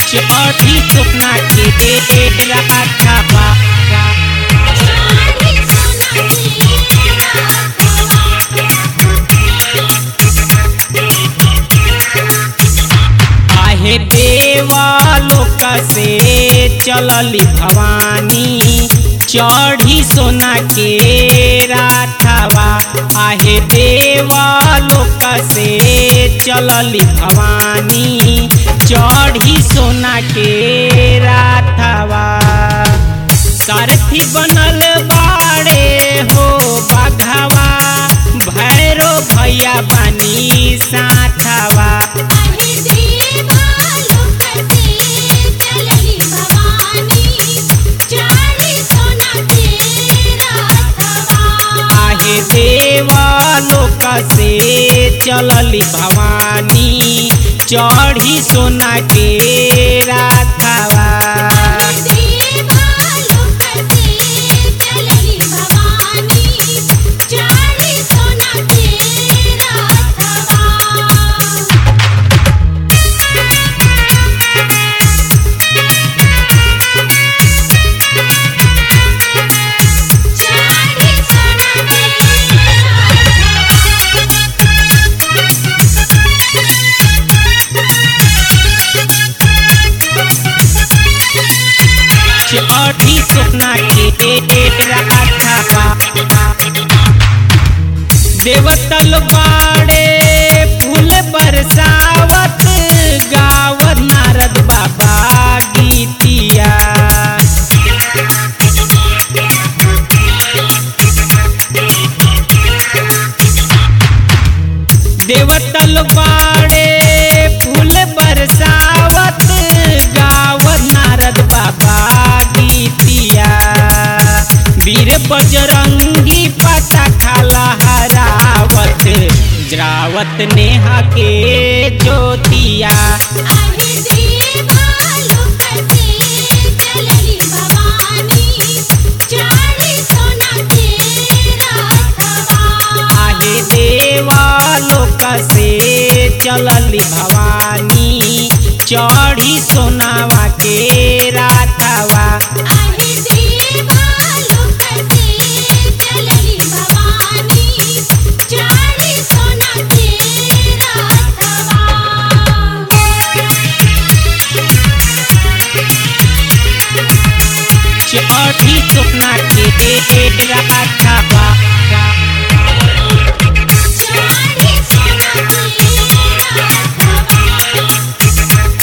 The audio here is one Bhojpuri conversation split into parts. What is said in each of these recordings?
चढ़ी सोना के राथवा चारी सोना के आहे देवा लोक से चलली भवानी चढ़ी सोना के राथवा आहे देवा लोक से चलली भवानी चढ़ी सोना के राथवा सारथी बनल बाड़े हो बाघावा भैरो भैया बनी साथवा आहे देवा लोक से चलली भवानी चारी सोना के राथवा आहे देवा लोक से चलली भवानी चढ़ी सोना के राथवा देवा लोक से चलली भवानी चारी सोना के राथवा चारी सोना के चढ़ी सोना के राथवा देवतल बाड़े फूल बरसावत गावत नारद बाबा गीतिया देवतल बाड़े फूल बरसावत गावत नारद बाबा गीतिया वीर बजरंगी पता खाला हरावत जरावत नेहा के ज्योतिया आहे देवा लोक से चलली भवानी चारी सोना के राथवा आहे देवा लोक से चलली भवानी चढ़ी सोनावा के राथवा आहे देवा लोक से चलली भवानी चारी सोना के राथवा चढ़ी सोना के राथवा चारी सोना के राथवा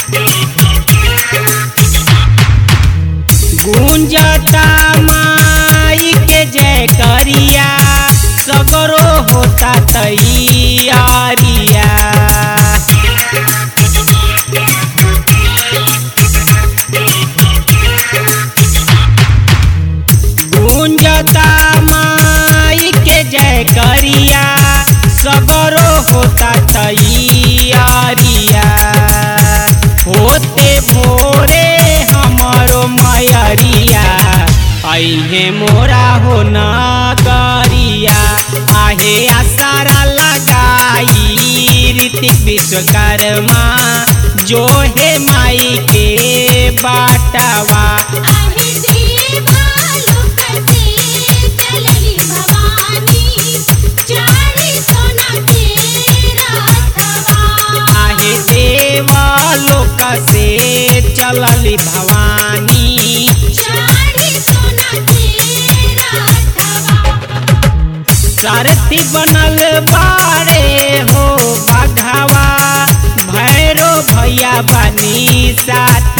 गुंजता माई के जय करिया सगरो होता तैयारिया गुंजता माई के जय करिया सगरो होता तैयारिया होते भोरे हमरो मयरिया अहे मोरा हो नगरिया आहे आसारा लगाई ऋतिक विश्वकर्मा जो है माई के बाटवा आहे देवा लोक से चलली भवानी चारी सोना के राथवा आहे देवा लोक से चलली भवानी चारी सोना के राथवा सारथी बनल बाड़े हो बाघावा भैरो भैया बनी साथ